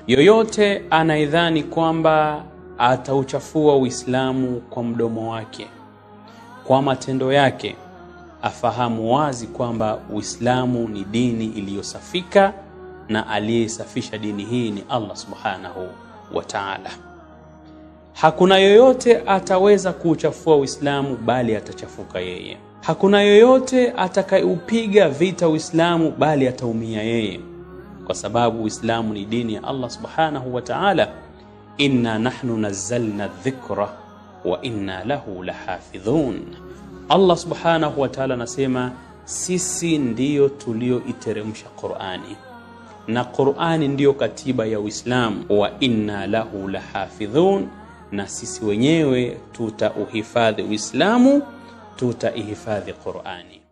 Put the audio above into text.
yoyote anaidhani kwamba atauchafua Uislamu kwa mdomo wake, kwa matendo yake, afahamu wazi kwamba Uislamu ni dini iliyosafika na aliyesafisha dini hii ni Allah subhanahu wa ta'ala. Hakuna yoyote ataweza kuuchafua Uislamu bali atachafuka yeye. Hakuna yoyote atakayeupiga vita Uislamu bali ataumia yeye, kwa sababu Uislamu ni dini ya Allah subhanahu wa ta'ala. Inna nahnu nazzalna dhikra wa inna lahu lahafidhun. Allah subhanahu wa ta'ala anasema sisi ndiyo tulioiteremsha Qur'ani na Qur'ani ndiyo katiba ya Uislamu, wa inna lahu lahafidhun, na sisi wenyewe tutauhifadhi Uislamu, tutaihifadhi Qur'ani.